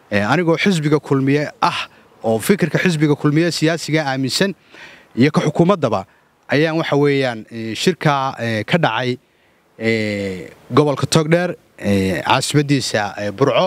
anigoo xisbiga kulmiye ah oo fikirka xisbiga kulmiye siyaasiga aaminsan iyo ka xukuumaddaba ayaan waxa weeyaan shirkaa ka dhacay gobolka togdheer caasimadiisa burco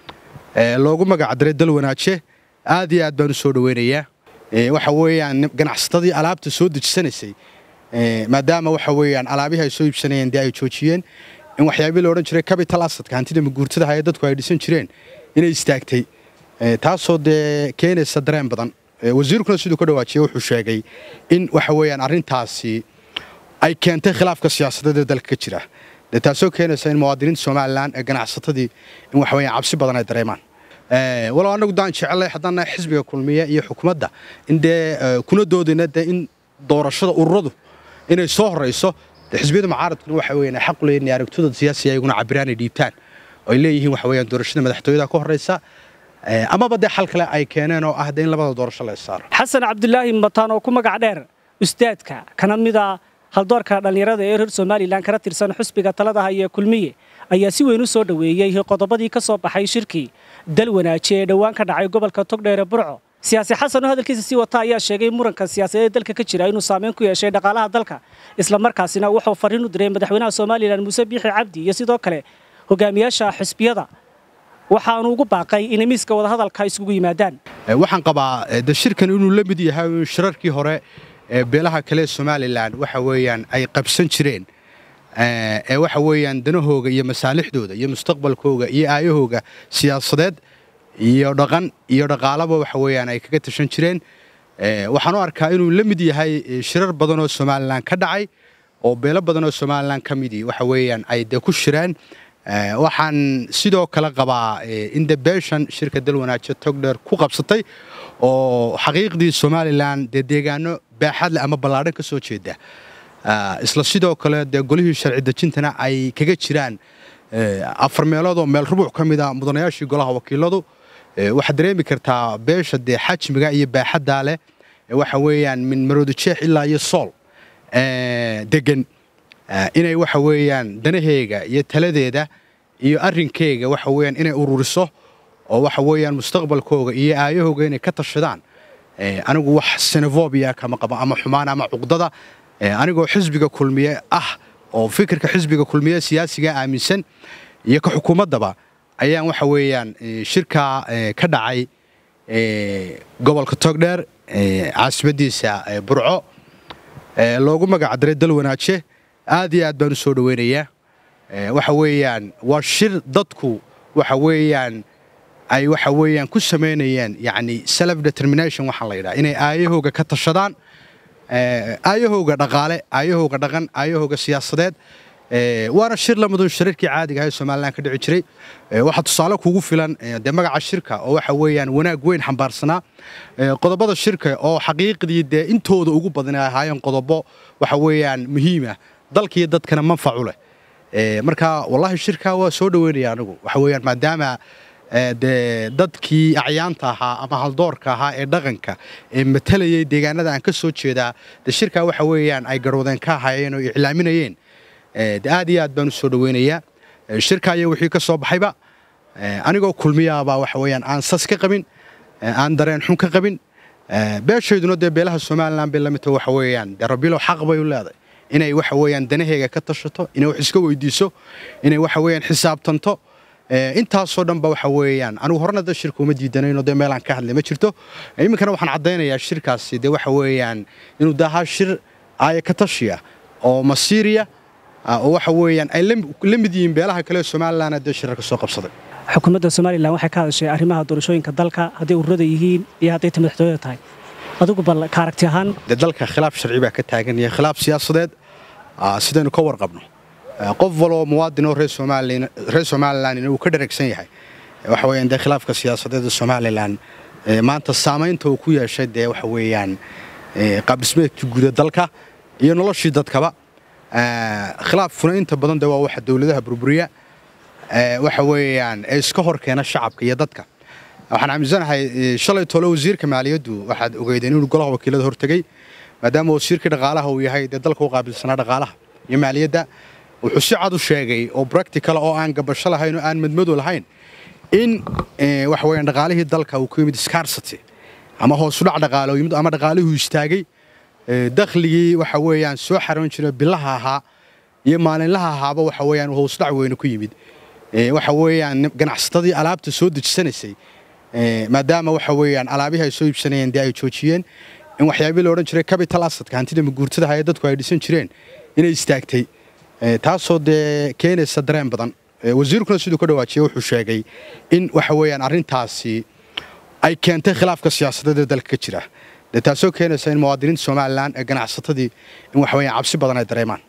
loogu magacdaray dal wanaaje aad iyo aad baan u soo dhoweynayaa waxa weeyaan ganacsatadii alaabta soo dejisanaysay maadaama waxa weeyaan alaabihii ay soo iibsanayeen dee ay joojiyeen in waxyaabii la odhan jiray capital asadka hantida maguurtadaha ee dadku ay dhisan jireen inay istaagtay taasoo dee keenaysa dareen badan wasiirkuna siduu ka dhawaajiyey wuxuu sheegay in waxa weeyaan arrintaasi ay keentay khilaafka siyaasadeed ee dalka ka jira dee taasoo keenaysa in muwaadiniinta somalilan ee ganacsatadii in waxa weeyaan cabsi badan ay dareemaan walow annagu daan jecelay haddaan nahay xisbiga kulmiye iyo xukuumadda in dee kuna doodayna dee in doorashada ururadu inay soo horrayso dee xisbiyada mucaaradkuna waxa weeyaan ay xaq u leeyihin aragtidooda siyaasiga iyaguna cabiraan ay dhiibtaan oo ay leeyihiin waxa weeyaan doorashada madaxtooyada ka horraysa amaba dee xal kale ay keeneen oo ah dee in labada doorasho la saaro xasan cabdulaahi mataan oo ku magac dheer ustaadka kana mida haldoorka dhallinyarada ee reer somalilan kana tirsan xusbiga taladaha iyo kulmiye ayaa si weyn u soo dhoweeyey qodobadii ka soo baxay shirkii dal wanaaji ee dhowaan ka dhacay gobolka togdheere burco siyaasi xasan oo hadalkiisa sii wata ayaa sheegay muranka siyaasadeed dalka ka jira inuu saameyn ku yeeshay dhaqaalaha dalka islamarkaasina wuxuu fariin u diray madaxweynaha somalilan muuse biixi cabdi iyo sidoo kale hogaamiyaasha xisbiyada waxaanu ugu baaqay inay miiska wadahadalka isugu yimaadaan waxaan qabaa de shirkan inuu la mid yahay shirarkii hore ee beelaha kale ee somalilan waxa weeyaan ay qabsan jireen ee waxa weeyaan danahooga iyo masaalixdooda iyo mustaqbalkooga iyo aayahooga siyaasadeed iyo dhaqan iyo dhaqaalaba waxa weeyaan ay kaga tashan jireen waxaan u arkaa inuu la mid yahay shirar badan oo somalilan ka dhacay oo beelo badan oo somalilan ka midii waxa weeyaan ay dee ku shireen waxaan sidoo kale qabaa in de beeshan shirka dal wanaajo togdheer ku qabsatay oo xaqiiqdii somalilan dee deegaano baaxadle ama ballaadhan ka soo jeeda isla sidoo kale dee golihii sharci dejintana ay kaga jiraan afar meelood oo meel rubuc ka mid a mudanayaashii golaha wakiiladu waxaad dareemi kartaa beesha dee xajmiga iyo baaxaddaa leh waxa weeyaan min maroodi jeex ilaa iyo sool degan inay waxa weeyaan danaheega iyo taladeeda iyo arrinkeyga waxa weeyaan inay ururiso oo waxa weeyaan mustaqbalkooga iyo aayahooga inay ka tashadaan anigu wax senefobia kama qabo ama xumaan ama cuqdada anigoo xisbiga kulmiye ah oo fikirka xisbiga kulmiye siyaasiga aaminsan iyo ka xukuumaddaba ayaan waxa weeyaan shirkaa ka dhacay gobolka togdheer caasimadiisa burco loogu magacdaray dal wanaaje aad iyo aad baan u soo dhoweynayaa waxa weeyaan waa shir dadku waxa weeyaan ay waxa weeyaan ku samaynayaan yacni self determination waxaa la yidhaha inay aayahooga ka tashadaan aayahooga dhaqaale aayahooga dhaqan aayahooga siyaasadeed waana shir la mudun shirarkii caadiga ah ee somalilan ka dhici jiray waxaa tusaale kugu filan dee magaca shirka oo waxa weeyaan wanaag weyn xambaarsanaa qodobada shirka oo xaqiiqdii dee intooda ugu badan ay ahaayeen qodobo waxa weeyaan muhiima dalkiiyo dadkana manfacu leh marka wallaahi shirkaa waa soo dhoweynaya anigu waxa weeyaan maadaama dee dadkii acyaanta ahaa ama haldoorka ahaa ee dhaqanka ee matalayay deegaanada aan ka soo jeedaa dee shirkaa waxa weeyaan ay garwadeen ka ahaayeen oo iclaaminayeen de aad iyo aad baan u soo dhoweynayaa shirkaa iyo wixii ka soo baxayba anigoo kulmiyaabaa waxa weeyaan aan sas ka qabin aan dareen xun ka qabin beeshayduna dee beelaha somalilan bay la midta waxa weeyaan dee rabilow xaq bay u leedahay inay waxa weeyaan danaheega ka tashato inay wax iska weydiiso inay waxa weeyaan xisaabtanto intaasoo dhanba waxa weeyaan anigu horena da shirka uma diidanayno dee meelaan ka hadlay ma jirto iminkana waxaan caddaynayaa shirkaasi dee waxa weeyaan inuu daahaa shir aaya ka tashiya oo masiiriya oo waxa weeyaan ay la mid yihiin beelaha kale ee somalilan dee shirarka soo qabsaday xukuumadda somalilan waxay ka hadashay arrimaha doorashooyinka dalka hadday ururada yihiin iyo hadday ta madaxtooyada tahay adigu bal ka aragti ahaan dee dalka khilaaf sharci baa ka taagan iyo khilaaf siyaasadeed sidaynu ka warqabno qof waloo muwaadin oo reer somalilan uu ka dharagsan yahay waxa weeyaan dee khilaafka siyaasadeed ee somalilan maanta saamaynta uu ku yeeshay dee waxa weeyaan qaabdhismeedkii guuda dalka iyo noloshii dadkaba khilaafkuna inta badan de waa waxa dowladaha burburiya waxa weeyaan ee iska hor keena shacabka iyo dadka waxaan aaminsanahay shalay tole wasiirka maaliyaddu waxaad ogeydeen inuu golaha wakiilada hortegey maadaama wasiirkii dhaqaalaha uu yahay dee dalka u qaabilsanaa dhaqaalaha iyo maaliyadda wuxuu si cad u sheegay oo bractical oo aan gabasho lahayn oo aan madmado lahayn in waxa weeyaan dhaqaalihii dalka uu ku yimid scarsity ama hoosudhac dhaqaale oo yimid ama dhaqaalihuu istaagay dakhligii waxa weeyaan soo xaroon jira bilaha ahaa iyo maalinlaha ahaaba waxa weeyaan hoosudhac weyne ku yimid waxa weeyaan ganacsatadii alaabta soo dejisanaysay maadaama waxa weeyaan alaabihii ay soo iibsanayeen dee ay joojiyeen in waxyaabii la odhan jiray capital assetka hantida maguurtada ee dadku ay dhisan jireen inay istaagtay taasoo dee keenaysa dareen badan wasiirkuna siduu ka dhawaajiyey wuxuu sheegay in waxa weeyaan arrintaasi ay keentay khilaafka siyaasadeed ee dalka ka jira dee taasoo keenaysa in muwaadiniinta somalilan ee ganacsatadii in waxa weeyaan cabsi badan ay dareemaan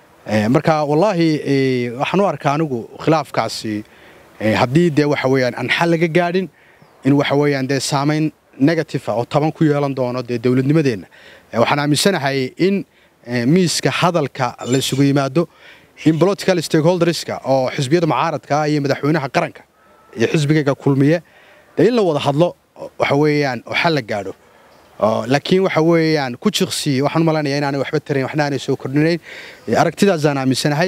marka wallaahi waxaan u arkaa anigu khilaafkaasi haddii dee waxa weeyaan aan xal laga gaadhin in waxa weeyaan dee saamayn negative oo taban ku yeelan doono dee dowladnimadeenna waxaan aaminsanahay in miiska hadalka la isugu yimaado in political stakeholderska oo xisbiyada mucaaradka iyo madaxweynaha qaranka iyo xisbigayga kulmiye dee in la wada hadlo waxa weeyaan oo xal la gaadho laakiin waxa weeyaan ku jiqsi waxaan u malaynayaa inaanay waxba tarayn waxna aanay soo kordhinayn aragtidaasaan aaminsanahay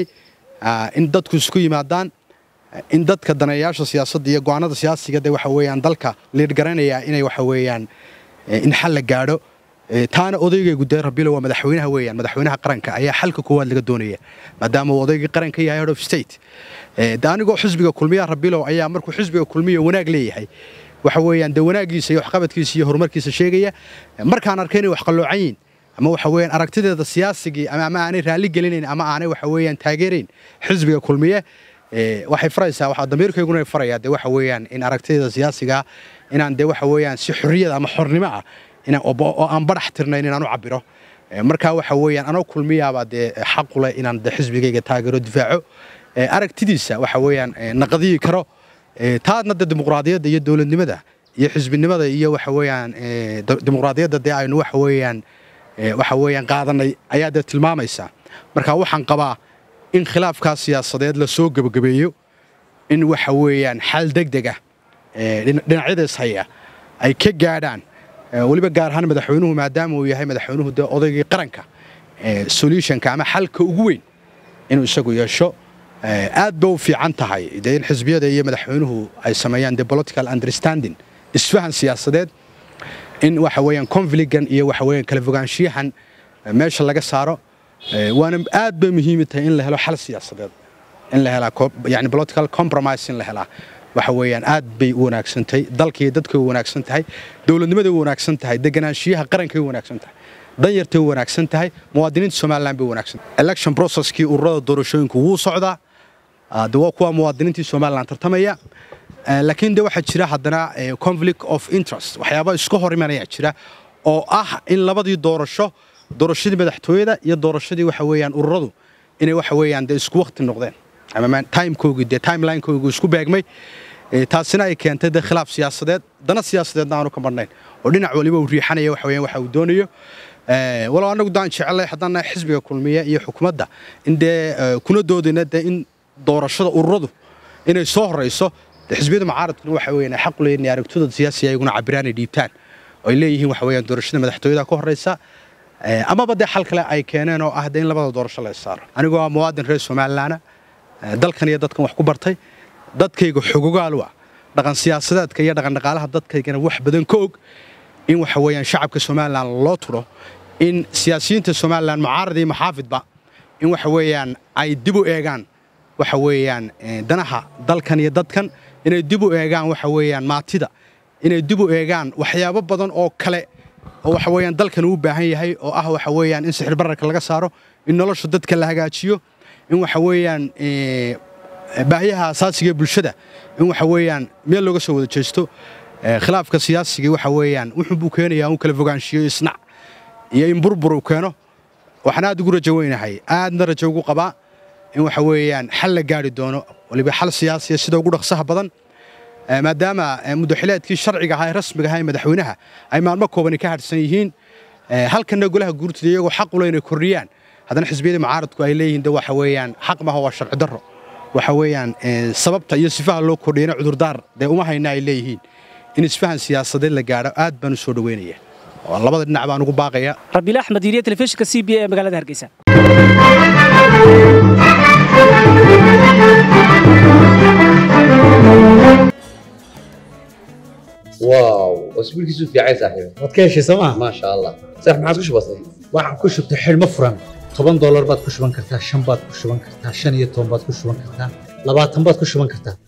in dadku isku yimaadaan in dadka daneeyaasha siyaasadda iyo go'aanada siyaasiga dee waxa weeyaan dalka liidhgaranayaa inay waxa weeyaan in xal la gaadho taana odaygaygu dee rabilo waa madaxweynaha weeyaan madaxweynaha qaranka ayaa xalka koowaad laga doonaya maadaama uu odaygii qaranka yahay head of state de anigoo xisbiga kulmiya rabilo ayaa markuu xisbiga kulmiya wanaag leeyahay waxa weeyaan dee wanaagiisa iyo waxqabadkiisa iyo horumarkiisa sheegaya markaan arkay inay wax qalloocan yihin ama waxa weeyaan aragtideeda siyaasigii ama aanay raalli gelinayn ama aanay waxa weeyaan taageerayn xisbiga kulmiye waxay faraysaa waxaa damiirkayguna farayaa dee waxa weeyaan in aragtideeda siyaasiga inaan dee waxa weeyaan si xorriyad ama xornimo ah oo aan badax tirnayn inaan u cabiro markaa waxa weeyaan anoo kulmiyaabaa dee xaqu leh inaan dee xisbigayga taageero difaaco aragtidiisa waxa weeyaan naqadiyi karo taadna dee dimuqraadiyadda iyo dowladnimada iyo xisbinimada iyo waxa weeyaan dimuqraadiyadda dee aynu waxa weeyaan waxa weeyaan qaadanay ayaa dee tilmaamaysa marka waxaan qabaa in khilaafkaas siyaasadeed la soo gebagabeeyo in waxa weeyaan xal degdeg ah dhinacyadaas haya ay ka gaadhaan weliba gaar ahaan madaxweynuhu maadaama uu yahay madaxweynuhu dee odaygii qaranka solutionka ama xalka ugu weyn inuu isagu yeesho aad ba u fiican tahay dee in xisbiyada iyo madaxweynuhu ay sameeyaan dee political understanding isfahan siyaasadeed in waxa weeyaan confligan iyo waxa weeyaan kala fogaanshiyahan meesha laga saaro waana aad bay muhiim tahay in la helo xal siyaasadeed in la helaa yani political compromise in la helaa waxa weeyaan aad bay u wanaagsantahay dalkii dadkay u wanaagsan tahay dowladnimaday u wanaagsan tahay deganaanshiyaha qarankay u wanaagsan tahay danyartay u wanaagsan tahay muwaadiniinta somaliland bay u wanaagsan tahay election processkii ururada doorashooyinku wuu socdaa de waa kuwa muwaadiniintii somaliland tartamaya laakiin de waxaa jira haddana conflict of interest waxyaaba iska hor imanayaa jira oo ah in labadii doorasho doorashadii madaxtooyada iyo doorashadii waxa weeyaan ururadu inay waxa weeyaan dee isku waqti noqdeen ama timekoogii dee timelinekoogii isku beegmay taasina ay keentay dee khilaaf siyaasadeed dana siyaasadeedna aanu ka marnayn oo dhinac waliba uu riixanaya waxa weeyaan waxa uu doonayo walow annagu daan jecelay haddana xisbiga kulmiye iyo xukuumadda in dee kuna doodayna dee in doorashada ururadu inay soo horayso xisbiyada mucaaradkuna waxa weeyaan ay xaq u leeyihin aragtidooda siyaasiga ayaguna cabiraan ay dhiibtaan oo ay leeyihiin waxa weeyaan doorashada madaxtooyada ka horaysa amaba dee xal kale ay keeneen oo ah dee in labada doorasho la saaro anigoo ah muwaadin reer somalilaana dalkan iyo dadkan wax ku bartay dadkayga xogogaalu ah dhaqan siyaasadeedka iyo dhaqan dhaqaalaha dadkaygana wax badan ka og in waxa weeyaan shacabka somalilan loo turo in siyaasiyiinta somalilan mucaarad iyo maxaafidba in waxa weeyaan ay dib u eegaan waxa weeyaan danaha dalkan iyo dadkan inay dib u eegaan waxa weeyaan maatida inay dib u eegaan waxyaabo badan oo kale oo waxa weeyaan dalkan uu baahan yahay oo ah waxa weeyaan in sixir bararka laga saaro in nolosha dadka la hagaajiyo in waxa weeyaan baahiyaha asaasiga ee bulshada in waxa weeyaan meel looga soo wada jeesto khilaafka siyaasigii waxa weeyaan wuxuu buu keenayaa un kala fogaanshiyo isnac iyo in burbur uu keeno waxaan aad ugu rajo weynahay aadna rajo ugu qabaa in waxa weeyaan xal la gaari doono waliba xal siyaasiya sida ugu dhaqsaha badan maadaama muddaxileedkii sharciga ahaa ee rasmiga ahaa ee madaxweynaha ay maalmo koobani ka hadhsan yihiin halkanna golaha guurtida iyagoo xaq u leh inay kordhiyaan haddana xisbiyada mucaaradku ay leeyihiin de waxa weeyaan xaq maaha waa sharci darro waxa weeyaan sababta iyo sifaha loo kordhiyana cudurdaar dee uma hayna ay leeyihiin in isfahan siyaasadeed la gaadho aad baan u soo dhoweynaya oo labada dhinac baan ugu baaqaya rabiil axmed iriya telefishinka c b a ee magaalada hargeysa واو واسبوع كيسو في عايز صاحبي waad ka heshay sooma ما شاء الله صح ما عادش بسيط waxaan ku shubtay xidhmo furan toban doolar baad ku shuban kartaa shan baad ku shuban kartaa shan iyo toban baad ku shuban kartaa labaatan baad ku shuban kartaa